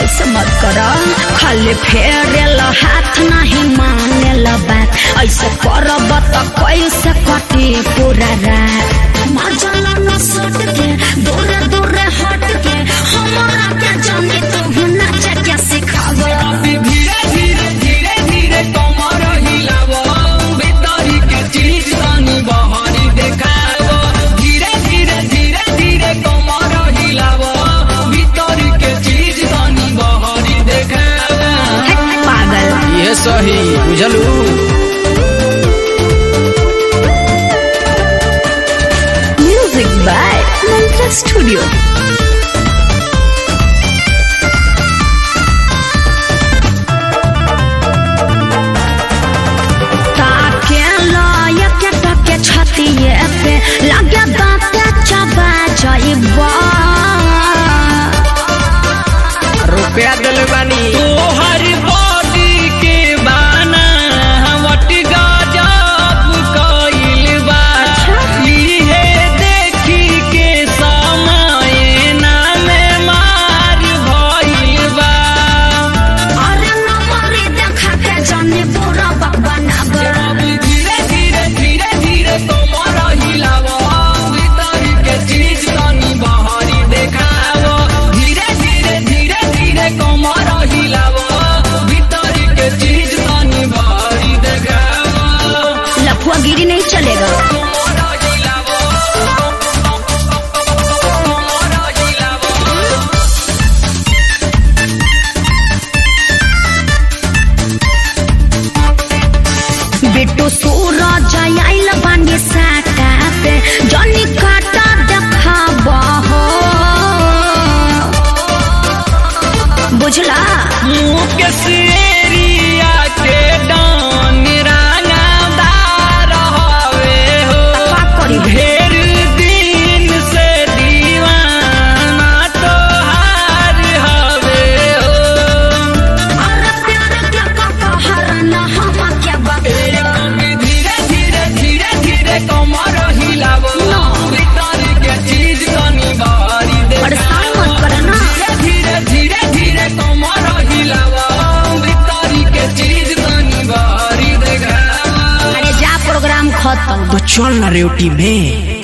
ऐसे मत कर खाली फेरेल हाथ नहीं मानेल बात ऐसे करब त कैसे कटे पूरा रात मजला न सट के दूर दूर हट के हमरा के जाने तू नाच के सिखावे धीरे धीरे धीरे धीरे कमर हिलावो भीतरी के चीज तनी बहरी देखावो धीरे धीरे धीरे धीरे कमर हिलावो भीतरी के चीज तनी बहरी देखावो पागल ये सही बुझलू म्यूजिक बाय मंत्र स्टूडियो ताके लय के टके छतिए पे लगे दांते चबा जाइबा रुपया दिल बानी तोहर बॉडी के बाना वट गजब कइल बा इहे देखी के समय नामे मार भइल बा अरे नमरी देखा के जाने पूरा बकवाना अब धीरे धीरे धीरे धीरे कमर हिलावो भीतर के चीज तनी बहरी देखावो धीरे धीरे धीरे धीरे कमर हिलावो भीतर के चीज तनी बहरी देखावो लफुआ गिरी नहीं चलेगा कमर हिलावो कमर हिलावो बिट्टू सूरज आइल बानी साटा पे जनी काटा देखाबा हो बुझला मुकेश एरिया के डान रानादार हवे हो का करी ढेर दिन से दीवाना तोहार हवे हो अरे प्यार के कहर न हम के बकरा धीरे धीरे धीरे धीरे कमर हिलावो भीतर के चीज तनी बारी दे परेशान मत करना धीरे धीरे धीरे कमर हिलावो भीतर के चीज तनी बारी दे अरे जा प्रोग्राम खत्म तो चल ना रेवटी में